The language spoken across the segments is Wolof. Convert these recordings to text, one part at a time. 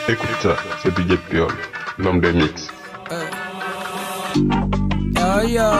Écoute ça, c'est DJ Piol, l'homme des mix. Yo, yo.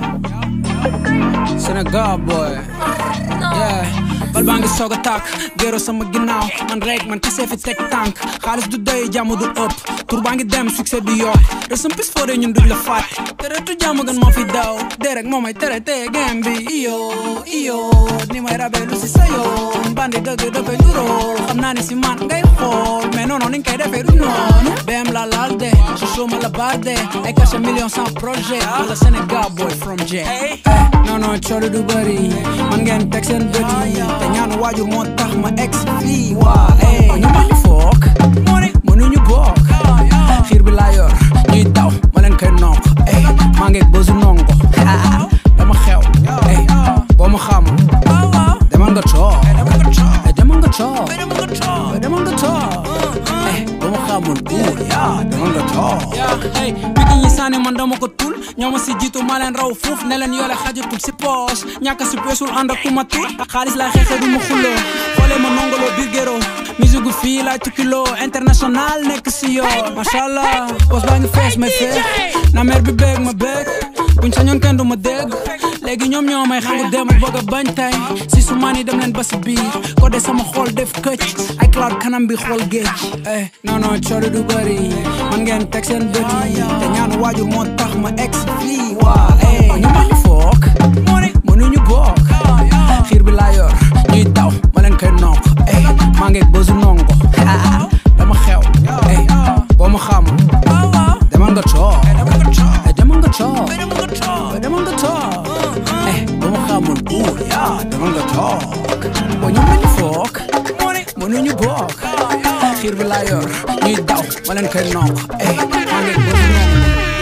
Sénégal boy. Yeah. bal baa ngi soog a tàkk géro sama ginnaaw man rek man kese fi teg tànk xaalis du doy jàmm du ëpp tur baa ngi dem succès du yokk de sam pis foore ñun duñ la faat tere tu jàmm gën moo fi daw dee rek moo may tere teye game bi iyo iyo ni may rabe lu si sa yoon bandi dëgg dafay du rool xam naa ni si man ngay xool mais non non ni nga koy defee du noonu bem la laal de su suma la baar de ay caché million sans projet la Sénégal boy from J non non coolu du bëri man ngeen teg seen bët yi te ñaanu waajur moo tax ma ex fii waa eh ñu ma ñu foog mënuñu bokk xiir bi laa yor ñuy daw ma leen koy nonk eh maa ngi bësu nongo dama xew eh boo ma xam demal nga toog eh demal nga toog eh demal nga toog eh boo ma xamul uur yaa demal nga toog eh bigi ñi sànni man dama ko tul ñoo ma si jiitu maa leen raw fuuf ne leen yoole xajatul si poos ñàkk si peesul ànd ak ku ma tul xaalis laa xeexe du ma xulloo xoolee ma nongoloo biir géro musique gu fii laay tukkiloo international nekk si yoo macha allah poos baa ngi fees may fees na mer bi beeg ma beeg buñ sañoon kenn du ma dégg léegi ñoom ñoo may xangu dem bëgg a bañ tay si su maan yi dem leen ba si biir ko de sama xool def këcc ay cloud kanam bi xool géej eh non non coori du bëri man ngeen teg seen bët yi te ñaanu waajur moo tax ma ex fii waa eh ñu ma ñu foog mënuñu bokk xiir bi laa yor ñuy daw ma leen koy nonk eh maa ngi bësu nongo dama xew eh boo ma xam demal nga toog eh demal nga toog eh demal nga toog eh boo ma xamul uur yaa demal nga toog boo ñu mel ni foog mënuñu bokk xiir bi laa yor ñuy daw ma leen koy nonk eh maa ngi bësu nongo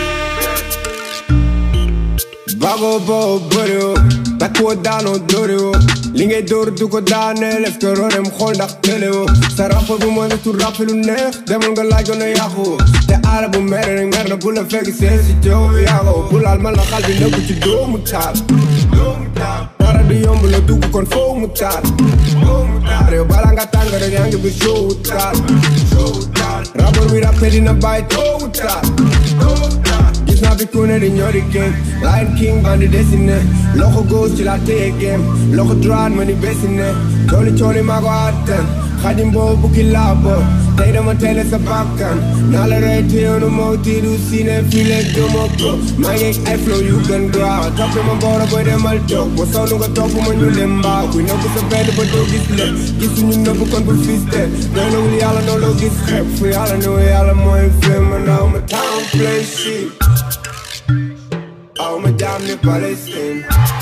Bago bo bëri woo bakkoo daanoo dóore woo li ngay dóor du ko daaneel est-ce que roorem xool ndax télé woo sa rapport bu mooy tu rap lu neex demal nga laaj na yàqu te aara bu mer rek mer na bu la fekk see si jow yàqu bu laal ma la xal bi nëbbu ci doomu taal doomu taal dara du yomb la dugg kon foo mu taal doomu taal réew bala nga tàng rek yaa ngi bi show taal show taal rapport bi rappé dina bàyyi toowu taal toowu taal gis naa bi ku ne di ñori game Lion King bandi dessiné loxo gauche ci la téye game loxo droite ma ni bessiné cooli cooli maa ko attan xadim boobu bukki laa bo tey dama teele sa bakkan naa la rey téyoonu moo tiidu sine fii leen gëmoo ko maa ngi ay flow yu gën gaaw topp ma boora boy demal toog boo sonn nga topp ma ñu leen mbaaw kuy nëbb sa benn ba doo gis le gisuñu nëbb kon bu fiste doy na wul yàlla noo loo gis xeeb fu yàlla ne yàlla mooy fee ma naaw ma town play shit aw ma jaam ni Palestine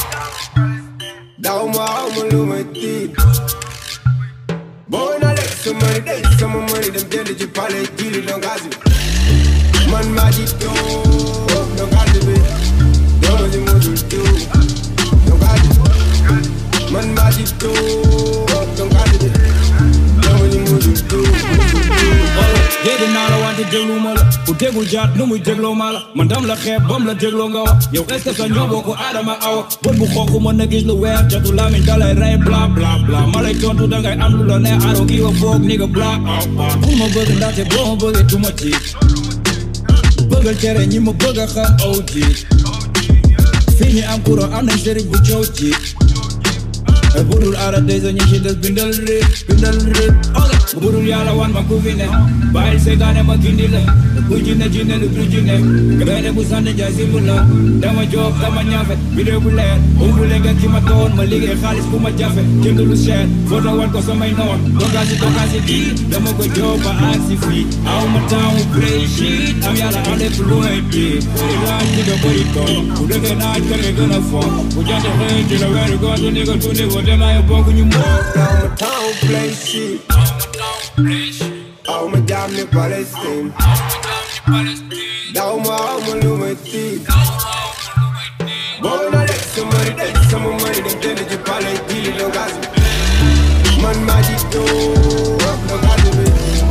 daw ma aw ma lu ma tiit boo na lekk sa mari day sama mari dem jënd ci palais jili don gazi man maa ji doo don gazi bi doo ma si mujul diw don gazi man maa ji doo don gazi bi doo ma si mujul diw dégg naa la wante déglu ma la ku déggul jaat nu muy dégloo ma la man dam la xeeb bam la dégloo nga wax yow est-ce que sa ñoo bokku aadama awa bët bu xonk mën na gis lu weex jatu lamiñ dalay rey bla bla bla ma lay tontu dangay am lu la ne aro kii wa foog ni nga bla ah ah bu ma bëgg ndaxte boo ma bëggee du ma tiit bëggal tere ñi ma bëgg a xam aw jiit fii ñi am courant am nañ sëriñ bu coow jiit budul aara tey sa ñi ci des bindal réet bindal réet budul yàlla wan ma ku fi ne bàyyil seegaane ma gindi la ku jinne jinne lu du jinne gaynde bu sànni jaay simbu la dama joob dama ñaafe vidéo bu leer umbule nga ki ma doon ma liggéey xaalis bu ma jafe jënd lu cher foto wan ko samay noon dogaasi dogaasi di dama ko joob ba aksi fii aw ma taamu play shit am yàlla am lépp lu may di bëri laaj di nga bëri tool bu dëggee naaj kër nga gën a foog bu jant xëy ci la weeru góor du ni ko tuuti ko demaay bokk ñu moom Now my town play shit. Aw ma jaam ni Palestine. Daw ma aw ma lu ma tiit. Boo na lekk sa mari day sama mari dem jënd ci palais jili do gas bi. Man maa ji doo do gas bi.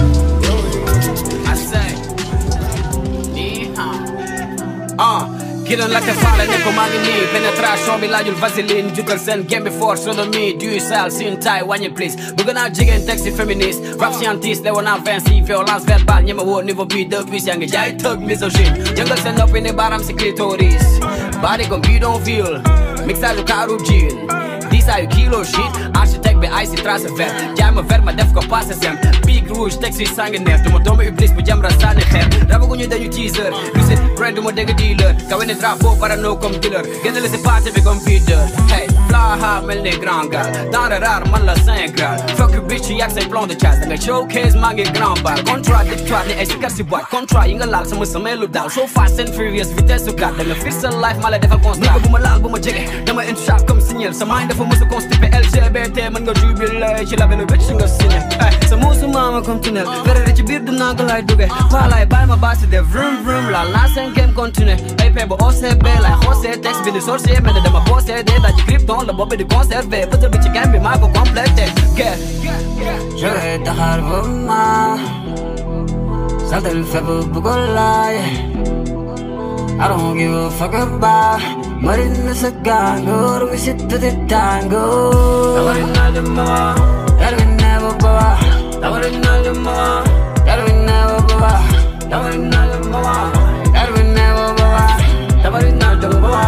I say, ni hao. Ah, ki doon laajte faale ne ko maa ngi nii pénétration bi laajul vaseline jukkal seen game bi fort sodomie du sale sin taille wàññil please bëgg naa jigéen texte féministe rap scientiste lewoon naa Vinci violence verbale ñeme woo niveau bi depuis yaa ngi jaay tëg misogyne jëngal seen noppi ni baaraam si clitoris body comme bidonville mixage kaaru jean disaayu kilo shit architecte bi ay si trace vert jaay ma vert ma def ko passé sem big rouge texte yi sanguinaire duma doomu iblis bu jamra sànni xeer rabaguñu dañu teaser lucide brand duma dégg dealer kawe ne drapeau parano comme dealer génn la si party bi comme feeder hey fly high mel ni grand gal denrée rare man la cinq gral fuck you bitch yak say plan de chasse da nga showcase maa ngi grand bal contradictoire ni ay sikar si boîte contrat yi nga laal sama samay lu daal so fast and furious vitesse su kat da nga fir sa life ma la defal constat bu ma laal bu ma jege dama into sharp comme signal sa mind dafa mës a constipé LGBT mën nga jubilé ci labelu bitch nga signé ay sa muusu maama comme tunnel verere ci biir dinaa ko lay duge paalaay bàyyi ma baasi def vroom vroom laal naa seen game continué ay pe ba OCB lay xoosee texte bi di sorcier mel ne dama possédé daa ci krypton la boobu di conservé bëtër bi ci game bi maa ko complété guerre Je vais taxaar ba ma saltel fépp bu ko laay I don't give a fuck about Marina sa gangoor we sit to the tango Tamarina de mama Darwin never bawa Tamarina de mama Darwin never bawa Tamarina de mama Darwin never bawa Tamarina de mama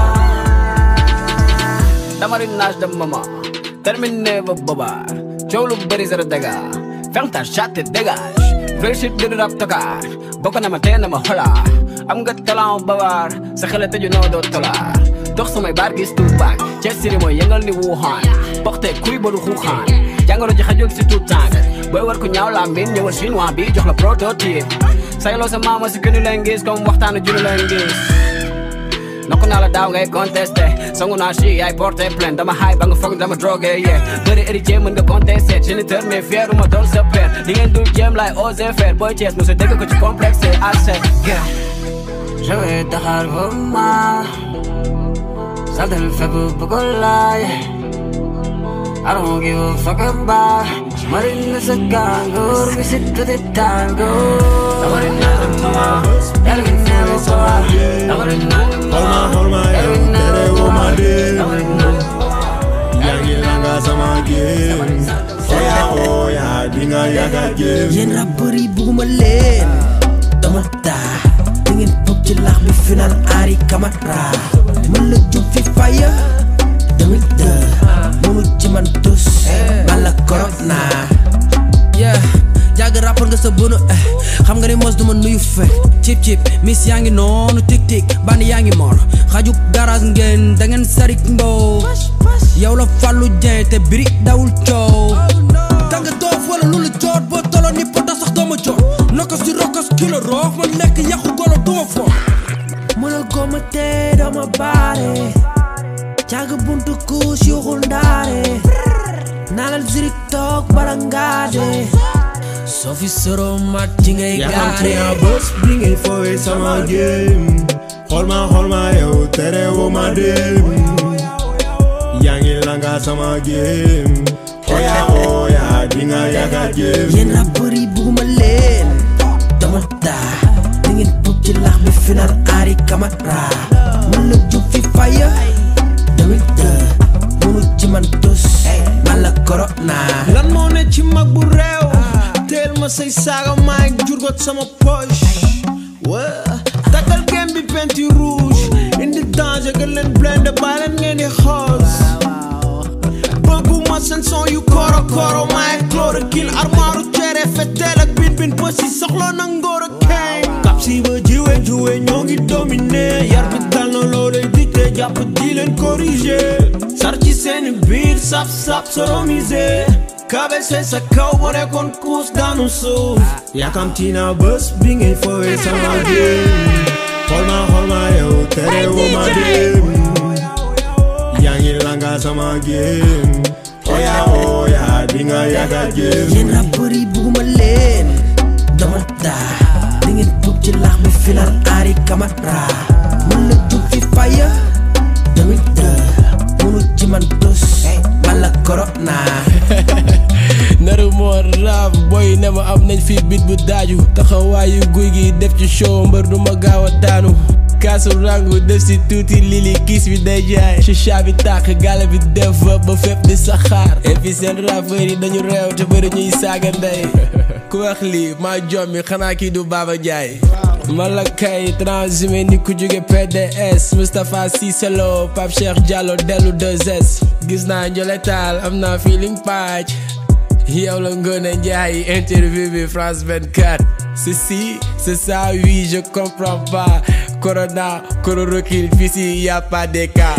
Tamarinage de maman terminé ba baba coow lu bëri zéro dégât ferme ta chatte et dégage vrai shit di rap tokaar bokk na ma tee na ma xola am nga talent bawaar sa xel tëju noo doo tolaar dox samay baar gis tuubaak ceeb siri mooy yëngal ni Wuhan porté kuy ba du xuuxaan jàngoro ji xajul si tout temps booy war ku ñaaw la mbin ñëwal chinois bi jox la prototype sayloo sa maama si kënu leen gis comme waxtaanu junu leen gis nokku naa la daaw ngay contesté sangu naa chi yaay porté plainte dama xaay ba nga foog dama drogué yeah bëri héritier mën nga contesté géniteur mais fier ma doon sa père li ngeen dul jéem laay osé faire booy Thiès mu sa dégg ko ci complexe assez yeah Je vais taxaar ba ma saltel fépp bu ko laay I don't give a fuck about Marina sa gangoor we sit to the tango Tamarina de mama Darwin never bawa Tamarina de mama Hold my, hold my, Darwin yo, never tere wo bawa my day. Tamarina de mama yaa ngi langa sama game oya oya dinga yaga game yéen rappeur yi bugguma leen dama taa da ngeen bëgg ci laax bi final Henri Camara man la jub fi faya damit de mënu ci man tus man la corona yeah jàgg rappeur nga sa bunu eh xam nga ni mos duma nuyu fe cip cip miss yaa ngi noonu tik tik bandi yaa ngi mor xaju garage ngeen da ngeen sarik mbow yow la fàllu jeen te biri dawul coow danga doof wala lu la joot boo tolo ni pota sax dooma joot nokos di rokos kilo roof ma lekk yàqu golo duma fo mën a goma tee dooma baare jàng buntu kuus yuxul ndaare naalal zirik toog bala ngaade soo fi soro mat ci ngay yaa xam gaare ci a bés bi ngay fowee sama game xool ma xool ma yow tere wo ma dem yaa ngi langa sama game oya oya dinga yaga game yéen rappeur yi bugguma leen dama taa da ngeen bëgg ci laax bi final Henri Camara man la jub fi faya damit de mënu ci man tus man la corona lan moo ne ci mag bu réew teel ma say saaga maay jurgot sama poche wa takkal gem bi peinture rouge indi danger gën leen blende bàyyi leen ngeen di xoos bëgguma seen son yu koro koro maay chloroquine armaaru cere feteel ak bin bin pësi soxla na ngóor a kay kap si ba jiwe juwe ñoo ngi dominé yar bi dal na loolay dicté jàpp di leen corriger sar ci seeni biir sap sap soromisé kabese sa kaw bo nekkoon kuus daanu suuf yaakamti na bés bi ngay fowee sama game xool ma xool ma yow tere wo ma dem yaa ngi langa sama game oya oya dinga yaga game yéen rappeur yi bugguma leen dama taa da ngeen bëgg ci laax bi final Henri Camara man la jub fi faya damit de mënu ci man tus man la corona naru moo raaf boy ne ma am nañ fi bit bu daaju taxawaayu guy gi def ci show mbër du ma gaaw a daanu kaasu rangu def si tuuti lili kiis bi day jaay chicha bi tàkk gala bi def fa ba fépp di saxaar et puis seen rappeurs yi dañu réew te bëri ñuy saaga ndey ku wax lii maa jommi xanaa kii du Baba Jaay mala kay transhumé ni ku jóge PDS Moustapha Cissé Lo Pape Cheikh Diallo dellu 2S gis naa njole taal am naa feeling patch yow la Ngoné Ndiaye interview bi France 24 ceci c'est ça oui je comprends pas Corona chloroquine fii si y a pas de cas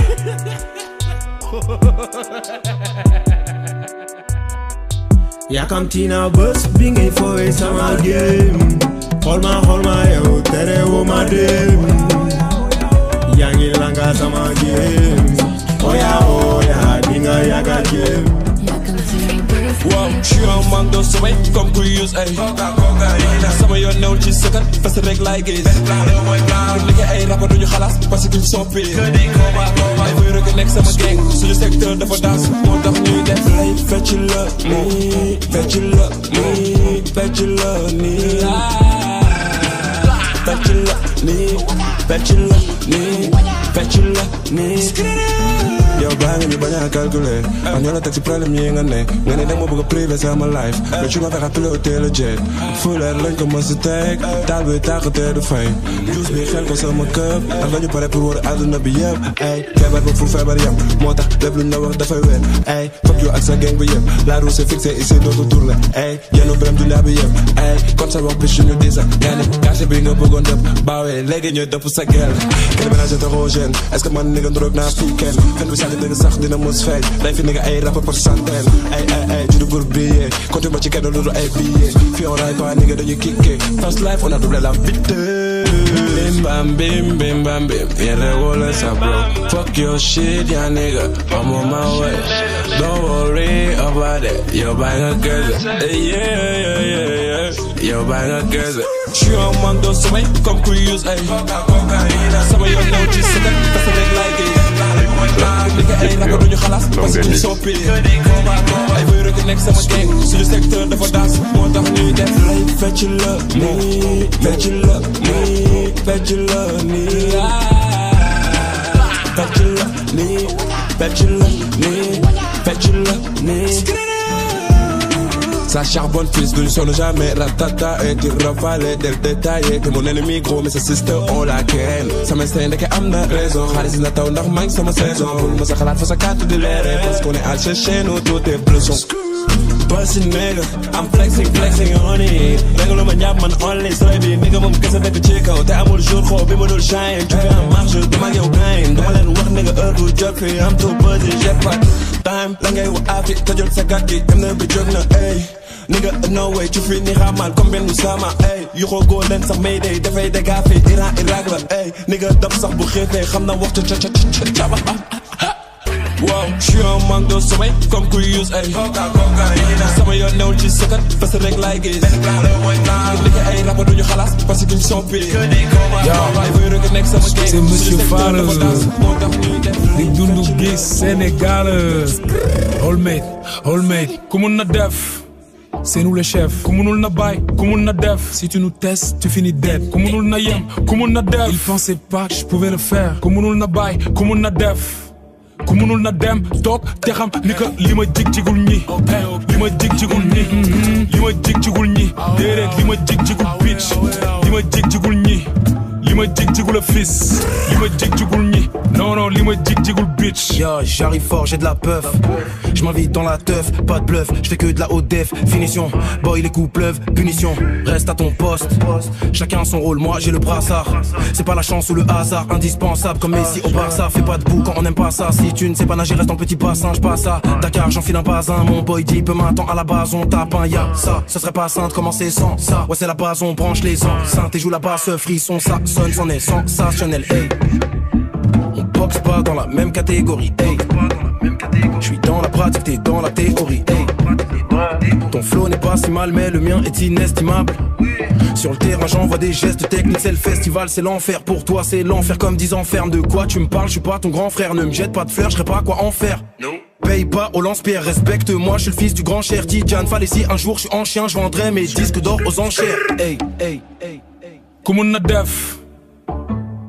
yàkkamti naa bés bi ngay fowee sama game xool ma xool ma yow tere woo ma dem yaa ngi langa sama game oya oya di nga yàgga game Wow, je suis un manque de sommeil comme Curious ay sama yoon newul ci sëkkat parce que rek laay gis pour liggéey ay rapport duñu xalaas parce qu'ils sont payés ay bëy rek nekk sama gang suñu secteur dafa daas moo tax ñuy def lay fecc la nii fecc la nii fecc la nii fecc la nii fecc la nii fecc la nii yow baa nga ñu bañ a calculer ak ñoo la teg ci problème yi nga ne nga ne dama bëgg a privé sama life mais tu m'as fait piloter le jet fu leer lañ ko mës a teg taal bi tàq te du fay juus bi xel ko sama këp ndax dañu pare pour wër àdduna bi yëpp ay feebar ba fu feebar yam moo tax lépp luñ la wax dafay wér ay fuck you ak sa gang bi yëpp la roue c'est fixé ici dootu tourner ay yenu bërëm dunia bi yëpp ay kon sa wax bi suñu disa nga ne quartier bi nga bëggoon dëpp baawee léegi ñooy dëpp sa gel kenn ménage hétérogène est-ce que man ni nga ndoroog naa fii kenn fen bi sànni dëgg sax dina mos feeñ day fi ni nga ay rapport par centaine ay ay ay juddu pour briller compte ma ci kenn lu dul ay billets fii on raille pas ni nga dañuy kické fast life on a doublé la vitesse bim bam bim bim bam bim yere wala sa bro fuck your shit ya nigga I'm on my way don't worry about it yo bang a girl yeah yeah yeah yeah yo bang a girl je suis un manque de sommeil comme Curious ay sama yoon ñëw ci sëkkat parce que rek laay gay liggéey ay rapport duñu xalaas parce que soo payé ay bëy rek nekk sama gang suñu secteur dafa daas moo tax ñuy def lay fecc la nii fecc la nii fecc la nii fecc la nii fecc la nii fecc la nii Ça charbonne fils d'une sonne jamais ratata et tu rafales del détaillé que mon ennemi gros mais sa sister on la ken sama stay ndeke am na raison xaalis na taw ndax maa ngi sama saison pour ma sa xalaat fa sa carte de l'air parce qu'on est al chez nous tout est bleu son Bossy nigga, I'm flexing, flexing on it Nigga lu ma ñàpp man only soy bi nigga moom kese dëkk ci kaw te amul jour xoo bi ma dul shine jóge en marche dama ak yow gain dama leen wax nigga heure bu jot fi am too busy j'ai pas time la ngay wax afi tojul sa gàtt gi dem na bi jóg na ey nigga no way ci fi ni xamal comme benn Usama ey yoxoo góor leen sax may day dafay déggaa fi Iran Irak la ey nigga daf sax bu xiifee xam na waxtu ca ca ca caba Wow, je suis un manque de sommeil comme Curious ay sama yoon newul ci sëkkat parce que rek laay gis liggéey ay rapport duñu xalaas parce qu'ils sont payés ay bëy rek nekk sama gang c'est monsieur Fall moo tax ñuy def di dundu gis Sénégal Olmate Olmate ku mun na def c'est nous le chef ku munul na bàyyi ku mun na def si tu nous testes tu finis dead ku munul na yem ku mun na def il pensait pas que je pouvais le faire ku munul na bàyyi ku mun na def ku munul na dem toog te xam ni que li ma jig jigul ñi li ma jig jigul ñi li ma jig jigul ñi déedéet li ma jig jigul bitch li ma jig jigul ñi li ma jig jigul fils li ma jig jigul ñi non non li ma jig jigul bitch Yo, j'arrive fort, j'ai de la peuf. Je m'invite dans la teuf, pas de bluff. Je fais que de la haute def, finition. Boy, les coups pleuvent, punition. Reste à ton poste. Chacun son rôle, moi j'ai le brassard. C'est pas la chance ou le hasard, indispensable comme Messi au Barça. Fais pas de boue quand on n'aime pas ça. Si tu ne sais pas nager, reste dans le petit bassin. Je passe à Dakar, j'enfile un basin. Mon boy dit, peu m'attend à la base, on tape un ya. Ça, ce serait pas sain de commencer sans ça. Ouais, c'est la base, on branche les enceintes et joue la basse, frisson, ça sonne, c'en est sensationnel. Hey. On boxe pas dans la même catégorie. Hey. Je suis dans la pratique, t'es dans la théorie. Hey. Ton flow n'est pas si mal, mais le mien est inestimable. Sur le terrain, j'envoie des gestes techniques. C'est le festival, c'est l'enfer. Pour toi, c'est l'enfer comme 10 enfermes. De quoi tu me parles Je suis pas ton grand frère. Ne me jette pas de fleurs, je serais pas quoi en faire. Paye pas au lance-pierre, respecte-moi, je suis le fils du grand cher Tidiane Fallait si un jour je suis en chien, je vendrai mes disques d'or aux enchères. Hey, hey, hey. ku mun na def ku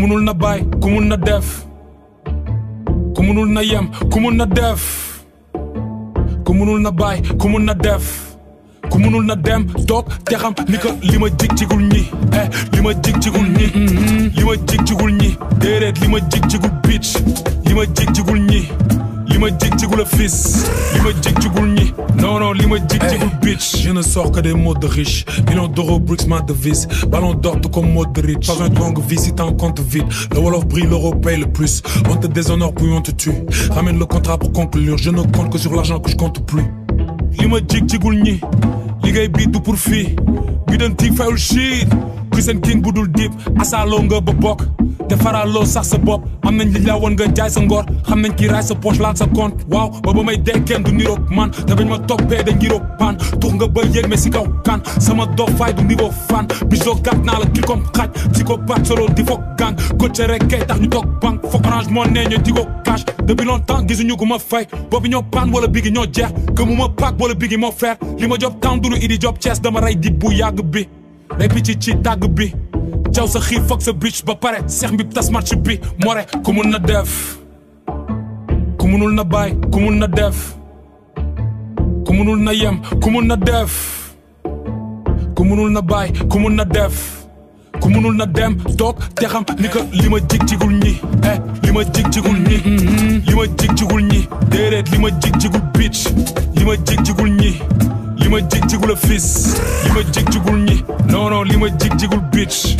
munul na bàyyi ku mun na def ku munul na yem ku mun na def ku munul na bàyyi ku mun na def ku munul na dem toog te xam ni ko li ma jig jigul ñi eh li ma jig jigul ñi li ma jig jigul ñi déedéet li ma jig jigul bitch li ma jig jigul ñi li ma jig jigul a fils li ma jig jigul ñi non non li ma jig jigul bitch je ne sors que des mots de riche millions d'euros bricks ma devise ballon d'or tout comme Modric pas un longue vie si t'as un compte vide le Wolof brille l'euro paye le plus on te déshonore puis on te tue ramène le contrat pour conclure je ne compte que sur l'argent que je compte plus li ma jig jigul ñi liggéey bii du pour fii bi doon tiig fayul shit Christian King bu dul dip asaaloo nga ba bokk te faraaloo sax sa bopp am nañ li la woon nga jaay sa ngor xam nañ ki raay sa poche laal sa compte waaw ba ba may dee kenn du niroog man te bañ ma toppee da ngiroog pan tux nga ba yéeg mais si kaw kan sama dof fay du niveau fan biso gàtt naa la kii comme xaj si ko bat solo di foog gang coaché rek kay tax ñu toog banque foog orange moo nee ñu di ko cash depuis longtemps gisuñu ko ma fay boobu ñoo pan wala bigi ñoo jeex que mu ma paak wala bigi moo fer li ma job temps dulu idi job Thiès dama rey di bu yàgg bi day picc ci tàgg bi jaw sa xiif foog sa bitch ba pare seex mbib tas match bi more ku mun na def ku munul na bàyyi ku mun na def ku munul na yem ku mun na def ku munul na bàyyi ku mun na def ku munul na dem toog te xam ni ko li ma jig jigul ñi eh li ma jig jigul ñi li ma jig jigul ñi déedéet li ma jig jigul bitch li ma jig jigul ñi li ma jig jigul a fils li ma jig jigul ñi non non li ma jig jigul bitch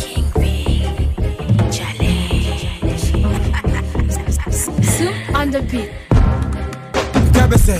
Soup on the beat. KBC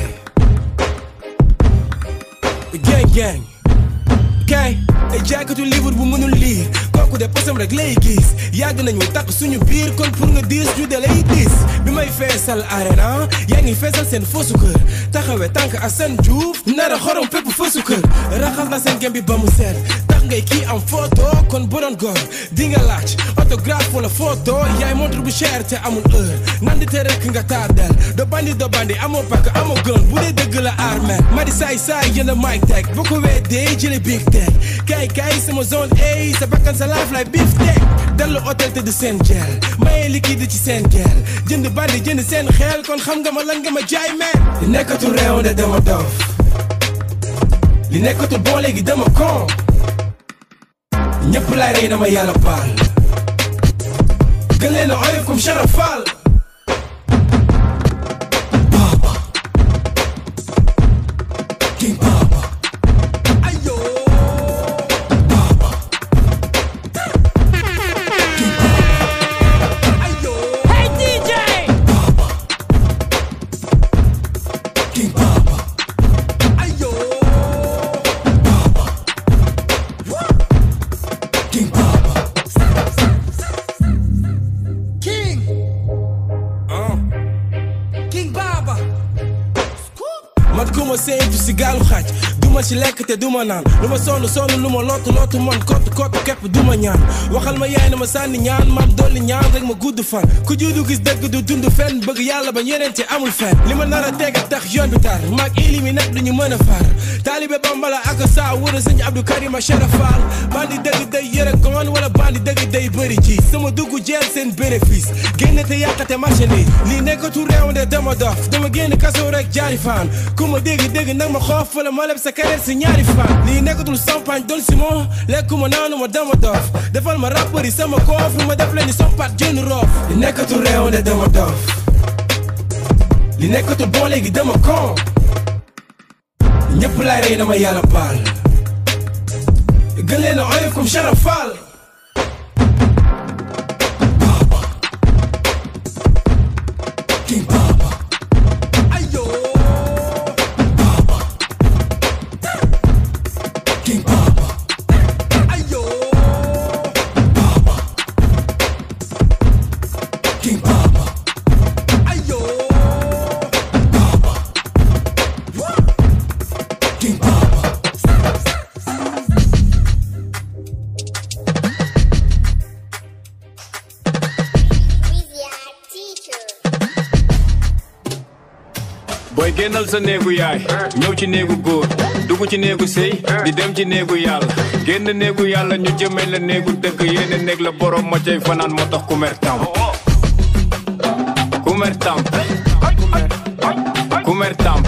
gang gang kay ay jaaykatu livre bu mënul lire kooku de posam rek lay gis yàgg nañu takk suñu biir kon pour nga diis ju de lay diis bi may feesal arena yaa ngi feesal seen foosu kër taxawe tànk ak seen juuf nara xorom pépp foosu kër raxas na seen gem bi ba mu seet tax ngay kii am photo kon bu doon góor di nga laaj autographe wala photo yaay montre bu cher te amul heure nandi te rek nga tardel do bandi do bandi amoo pakk amoo gën bu dee dëgg la armel ma di saay saay jënd mic teg bu ko weedee jële big teg kay kay sama zone A sa bakkan sa life like beef teg dallu hôtel te du seen gel maye liquide ci seen gel jënd bandi jënd seen xel kon xam nga ma lan nga ma jaay meen li nekkatul réew de dama dof li nekkatul bon léegi dama kon ñëpp laay rey dama yàlla baal gën leen a oyof comme Charafal Baba King Baba Ayo Baba King Baba Ayo Hey DJ Baba King Baba Ayo Baba King Baba King uh. King Baba man ku ma séentu si gaalu xaaj duma ci lekk te duma naan lu ma sonn sonn lu ma lottu lottu man kott kott képp duma ñaan waxal ma yaay na ma sànni ñaan maam dolli ñaan rek ma gudd fan ku juddu gis dëgg du dund fenn bëgg yàlla ba yeneen te amul fenn li ma nar a teg a tax yoon bi tar maag ilimi nag duñu mën a far taalibe bambala ak saa wër sëñ Abdou Karim Cherafal bandi dëgg day yëre goon wala bandi dëgg day bëri ji sama dugg jeel seen bénéfice génne te yàqate marchandise lii nekkatu réew de dama dof dama génn kaso rek jaari fan ku ma dégg dégg nag ma xoof wala ma leb sa carrière si ñaari fan lii nekkatul champagne doon si moo lekku ma naanu ma dama dof defal ma rappeur yi sama koof ma def leen ni sompat jën roof li nekkatul réew de dama dof li nekkatul bon léegi dama kon ñëpp laay rey dama yàlla baal gën leen a oyof comme Charafal Baba King Baba Ayo Baba King Baba Ayo Baba King Baba Ayo Baba King Baba booy génnal sa néegu yaay ñëw ci néegu góor dugg ci néegu sëy di dem ci néegu yàlla génn néegu yàlla ñu jëmee la néegu dëgg yéene néeg la borom ma cay fanaan moo tax ku mer tam ku mer tam ku mer tam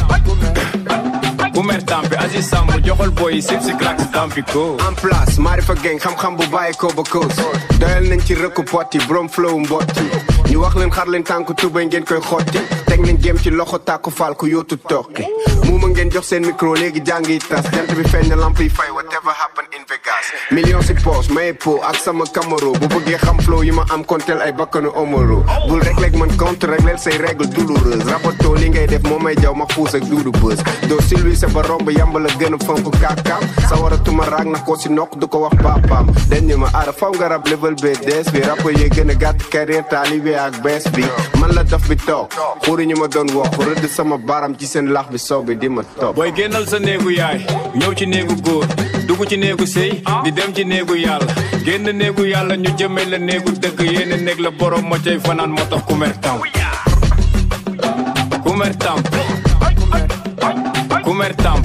ku mer tam bi Aziz Samb joxol boy yi sip si crack si tampi ko en place Marifa Gang xam-xam bu bàyyi ko ba koos doyal nañ ci rëkku pot yi borom flow mbotti ñu wax leen xar leen tànk tubay ngeen koy xotti teg nañ gém ci loxo tàkku faal ku yóotu tokki muuma ngeen jox seen micro léegi jàng yi tas jant bi feeñ na lamp yi fay whatever happen in Vegas million si poos may po ak sama camaro bu bëggee xam flow yi ma am kontel ay bakkanu omoro bul rek leeg man compte régleel say règle douloureuse rabato li ngay def moo may jaw ma xuus ak duudu bës doo silwi sa ba romb yamba la gën a fonk kaakaam sa war a tuma raag na ko si nokk du ko wax papaam dañ ñu ma aara faw nga rab level b des bi rap yee gën a gàtt carrière taalibe ak bees bi man la daf bi toog xuri ñu ma doon wax rëdd sama baram ci seen lax bi soog bi di ma topp booy génnal sa néegu yaay ñëw ci néegu góor dugg ci néegu sëy di dem ci néegu yàlla génn néegu yàlla ñu jëmee la néegu dëgg yéene néeg la borom ma cay fanaan moo tax ku mer tam ku mer tam ku mer tam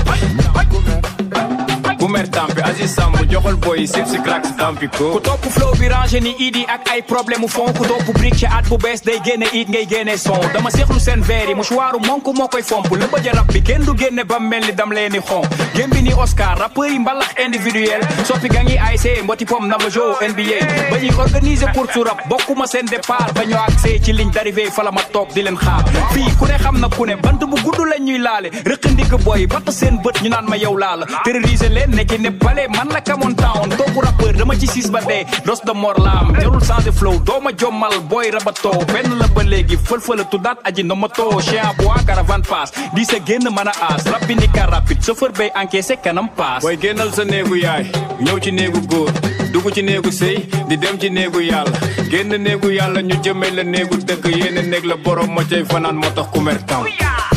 ku mer tam bi Aziz Samb joxol boy yi sip si crack si tampi ko ku topp flow bi rangé ni idi ak ay problème mu fond ku topp brique ci at bu bees day génne it ngay génne son dama seexlu seen verre yi mouchoiru monk moo koy fomp la bëj rap bi kenn du génne ba mel ni dam leen ni xon gém bi ni Oscar rappeur yi mbalax individuel soppi ga ngi ASC mboti pom navajo NBA ba ñuy organiser pour su rap bokkuma seen départ ba ñoo accès ci ligne d'arrivée fa la ma toog di leen xaar fii ku ne xam na ku ne bant bu gudd lañ ñuy laale rëq ndigg boy batt seen bët ñu naan ma yow laala terroriser leen ne ci ne bale man la kamoon town toogu rappeur dama ci siis ba dee dos de mor laam jarul changer flow dooma jommal booy rabatoo benn la ba léegi fël-fëla tuddaat aji ndomatoo chien bois caravane pass di sa génn mën a aas rab bi ni car rapide chauffeur bay encaissé kanam paas booy génnal sa néegu yaay ñëw ci néegu góor dugg ci néegu sëy di dem ci néegu yàlla génn néegu yàlla ñu jëmee la néegu dëgg yéene néeg la borom ma cay fanaan moo tax ku mer tam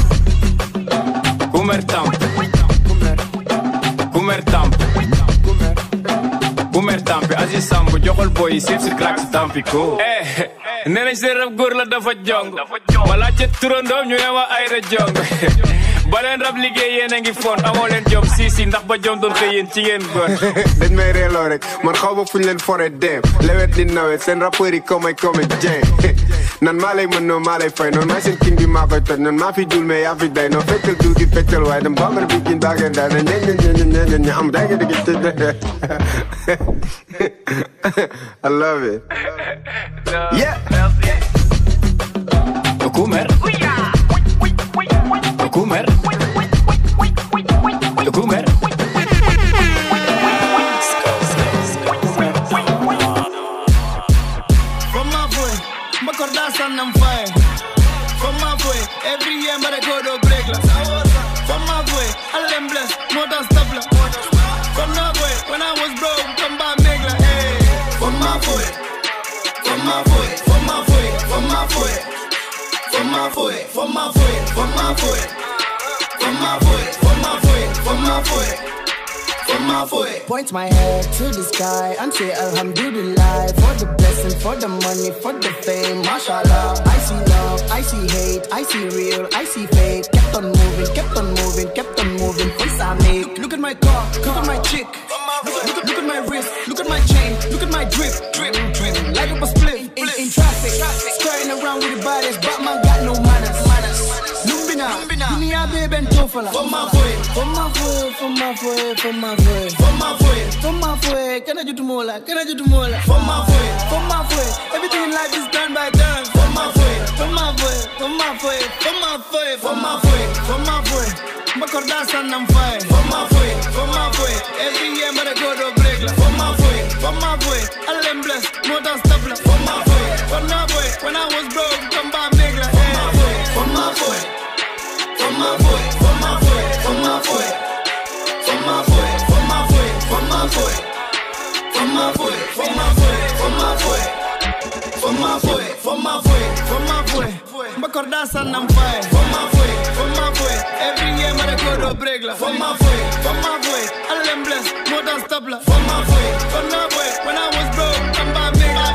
ku mer tam ku mer tam ku mer tam bi Aziz Samb joxol boy yi sip si crack si tampi ko eh nee nañ seen rab góor la dafa jong ma laajte turandoom ñu ne ma ay ra jong ba leen rab liggéey yéen a ngi fon amoo leen jom si si ndax ba jom doon xëy yéen ci ngeen góor dañ may reeloo rek man xaw ma fuñ leen fore dem lewet ni nawet seen rappeurs yi comme ay comédien nan maa lay mën noonu maa lay fay noonu maay seen king bi maa koy toj noonu maa fi dul mais yaa fi day noonu feccal dul gi feccal waaye dem bambara bi kin baageen daal ne ñe ñe ñe ñe ñe ñe am day nga dëgg tëdd I love it yeah Kumer Kumer Kumer From my boy, Makorda son I'm fire. From my boy, every year but I go to break la. From my boy, all them blessed, more than stop la. From my boy, when I was broke, come back make la. Hey. From my boy, from my boy, from my boy, from my boy, from my boy, from my boy, from my boy, from my boy, from my boy, from my boy. From my boy. Point my head to the sky and say Alhamdulillah for the blessing, for the money, for the fame. Mashallah. I see love, I see hate, I see real, I see fake. Kept on moving, kept on moving, kept on moving. Face I make. Look at my car, look at my chick. Look, look, look at my wrist, look at my chain, look at my drip, drip, drip. Light up a split in, in traffic, skirting around with the bodies. Batman got no manners, manners. Lumbina, dunia baby and tofala. For my boy, for my boy, for my boy, for my boy. for my boy, For my boy, can I do mola? Can I do mola? for my boy, For my boy, everything in life is done by turn. for my boy. For my boy, for my boy, for my boy, For my boy, for my boy, Makorda son I'm fire. for my boy, For my boy, every year but I go to break la. for my boy, For my boy, all them blessed, more than stop la. for my boy, For my boy, when I was broke, come back make la. for my boy, for my boy, for my boy, for my boy, for my boy, for my boy, for my boy, for my boy, for my boy, for my boy, for my boy, for my boy, for my boy, For my boy, Makorda son I'm fire. for my boy, For my boy, every year but I go to break la. for my boy, For my boy, all them blessed, more than stop la. for my boy. For my boy, when I was broke, come back make la.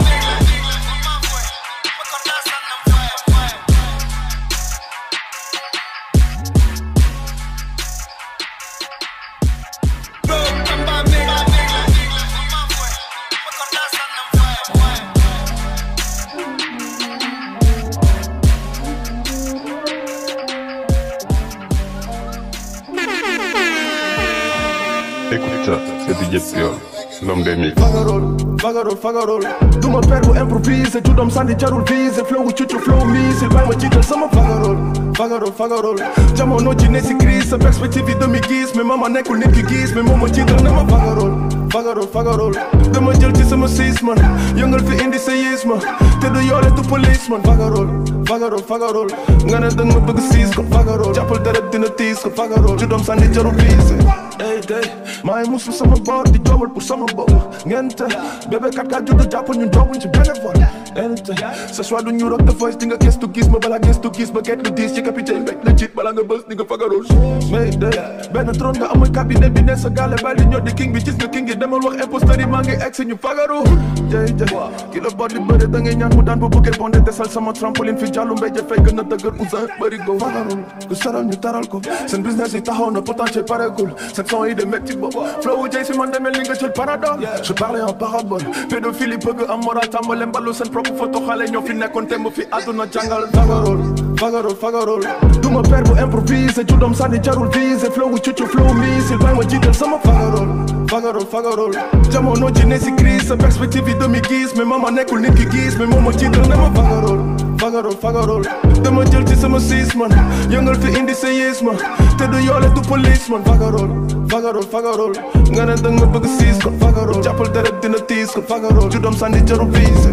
ça c'est DJ Piol l'homme des mix Fagarol, fagarol, fagarol Duma per bu improvise Judom sandi jarul vise Flow wu cucu flow misil Bay ma jiital sama fagarol Fagarol, fagarol Jamono ji ne si crise Sa perspective yi demi gis Mais mama nekkul nit ki gis Mais moom ma jiital ne ma fagarol Fagarol, fagarol Dama jël ci sama siis man Yëngal fi indi sa yiis ma Te du yoole du police man Fagarol, fagarol, fagarol Nga ne dang ma bëgg siis ko Fagarol Jàppal deret dina tiis ko Fagarol Judom sandi jarul vise Ey day maa ngi musu sama boor di joobal pour sama bopp ngente bébé kat kat judd jàppal ñun dooguñ ci benn vol ente ce soir du ñu rock the voice di nga gëstu gis ma bala gëstu gis ma get lu diis ci capitaine rek la jiit bala nga bës di nga fagarol mais day benn trône nga amul cabinet bi ne sa gaale bàyyi di ñoo di king bi gis nga king yi demal wax imposteur yi maa ngi egg si ñu fagaru jey jey ki la bot di bëre da ngay ñaan mu daan bu bëggee bonde desal sama trampoline fi jàllu mbéj fay gën a dëgër ousin bëri go fagarul ku saral ñu taral ko seen business yi taxaw na potentiel paregul seen son yi de métti bopp flow wu jey si man demel ni nga jël paradol je parlais en parabole pédophilie bëgg am moral tàmbale mbalu seen propre photo xale ñoo fi nekkoon te mu fi àdduna jàngal fagarol fagarol fagarol duma per bu improvise judom sànni jarul vise flow wu cucu flow misil bay ma jiital sama fagarol fagarol fagarol jamono ji ne si crise sa perspective yi demi gis mais mama nekkul nit ki gis mais moom ma jiital ne ma fagarol fagarol fagarol dama jël ci sama siis man yëngal fi indi sa yiis ma te du yoole du police man fagarol fagarol fagarol nga ne dang ma bëgg siis ko fagarol jàppal deret dina tiis ko fagarol ju doom sànni jarul vise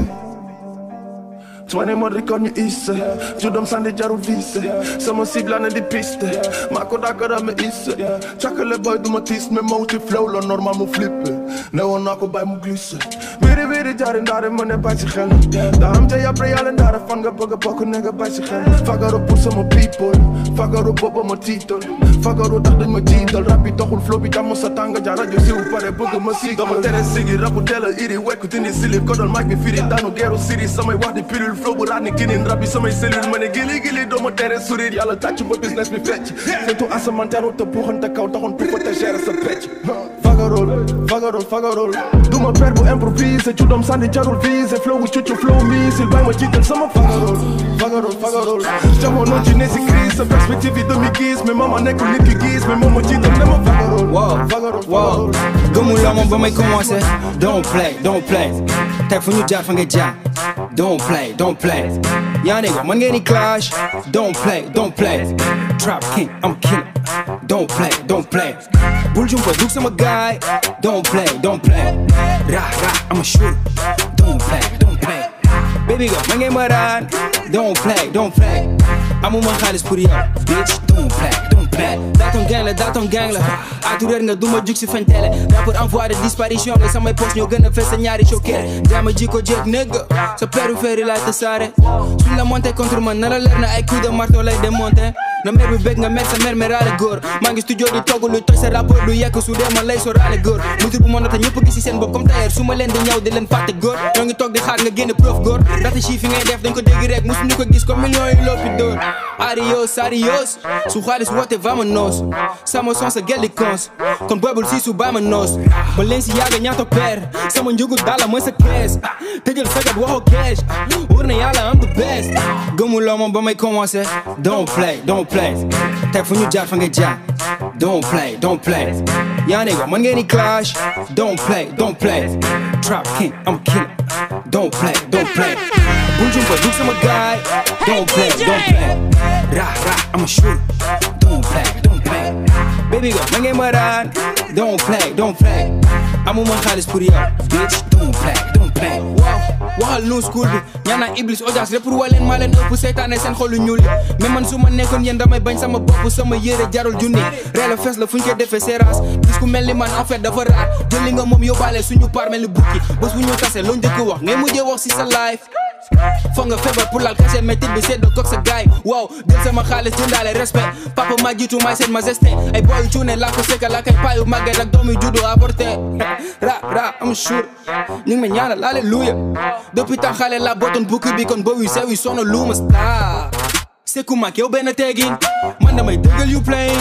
Twenty more record ñu isse ju doom sànni jarul vise sama cible na di piste maa ko dàggara ma isse càkkale boy du ma tiis mais ma wuti flow la normal mu flippe ne woon naa ko bàyyi mu glisse biri biri jaari ndaare ma ne bàyyi si xel daa am jay après yàlla ndaare fan nga bëgg a bokk ne nga bàyyi si xel fagaru pour sama people fagaru booba ma tiital fagaru tax dañ ma jiital rap bi taxul flow bi jàmm sa tàng ja rajo siw pare bëgg ma si dama tere sigi rapu teel a iri wekku dindi sili kodol mic bi firi daanu geeru siri samay wax di pilule flow bu raat ni kinin rap bi samay cellule ma ne gili gili doo ma tere sourire yàlla tàcc ba business bi fecc surtout asamanteeru te buuxante kaw taxoon pour te gérer sa pecc fagarol fagarol fagarol duma per bu improvise judom sànni jarul vise flow wu cucu flow misil bay ma jiital sama fagarol fagarol fagarol jamono ji ne si crise sa perspective yi demi gis mais mama nekkul nit ki gis mais moom ma jiital ne ma fagarol fagarol wow gëmuloo ma ba may commencé don't play don't play tey fu ñu jaar fa nga jaar don't play don't play yaa nigga man ngeen di clash don't play don't play trap king I'm killer don't play don't play bul jumpa dug sama guy don't play don't play ra ra I'm a shooter don't play don't play baby girl man ngeen ma raan don't play don't play amuma xaalis pour yow bitch don't play don't play daaton gang la daaton gang la atu réer nga duma jug si fen télé rapport en voie de disparition nga samay poste ñoo gën a fees sa ñaari choqué jaama ji ko jeeg négg sa périphérie laay tasaare suñ la monté contre man na la leer na ay coup de marteau lay démonté na mer bi bëgg nga mer sa mer meraale góor maa ngi studio di togg lu toj sa rapport lu yekk su dee man lay soraale góor mutur bu monata ñëpp gis si seen bopp comme tailleur su ma leen di ñëw di leen fàtte góor ñoo ngi toog di xaar nga génne preuve góor rata chi fi ngay def dañ ko dégg rek musu ñu ko gis comme millions yi loppi dóor adios adios su xaalis woote vamonos sama son sa gelli cons kon boobul si su bama noos ba leen si yàgga ñaata peer sama njugu dala mooy sa kees tëjal sagat waxoo cash wóor na yàlla am the best gëmuloo ma ba may commencé don't play don't play tey fu ñu jaar fa nga jaar don't play don't play yaa nigga man ngeen di clash don't play don't play trap king I'm killer don't play don't play bul jumpa dug sama guy don't play don't play ra ra I'm a shooter don't play don't play baby girl man ngeen ma raan don't play don't play amuma xaalis pour yow bitch don't play don't play waaw waxal nu school bi ñaana iblis audience lépp pour waleen maa leen ëpp seytaane seen xolu ñuul yi mais man su ma nekkoon yéen damay bañ sama bopp sama yére jarul junni reela fees la fu ñu koy defee séerans gis ku mel ni man en fait dafa raar jël li nga moom yóbbaale suñu par mel ni bukki bés bu ñu tase loo njëkk wax ngay mujjee wax si sa life foog nga feebar pour laal kase métit bi seddoo koog sa gaay waaw jël sama xaalis jëndaale respect papa ma jiitu may seen majesté ay boyu cuune laa ko sekka laa koy paayu màgget ak doomu juddu avorté ra ra am sure ñu ngi ma ñaanal alléluia depuis temps xale la bootoon bukki bi kon boobu sew yi sono luuma star Seku mak yow benn teegin man damay dëggal you playing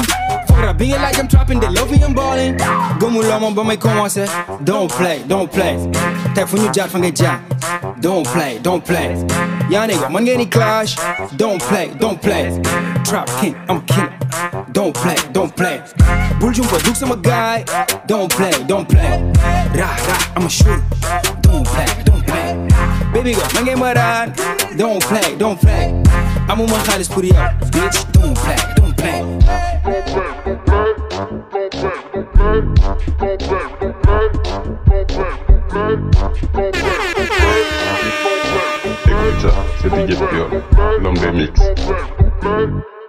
Fuck rap bi ngeen like I'm trapping they love me I'm balling gëmuloo ma ba may commencé don't play don't play tey fu ñu jaar fa nga jaar don't play don't play yaa nigga man ngeen di clash don't play don't play trap king I'm a king don't play don't play bul jumpa dug sama gaay don't play don't play rah rah I'm a shooter don't play don't play baby girl man ngeen ma daan don't play don't play amuma xaalis pour yow bitch don't play don't play Écoute ça, c'est DJ Piol, l'homme des mix.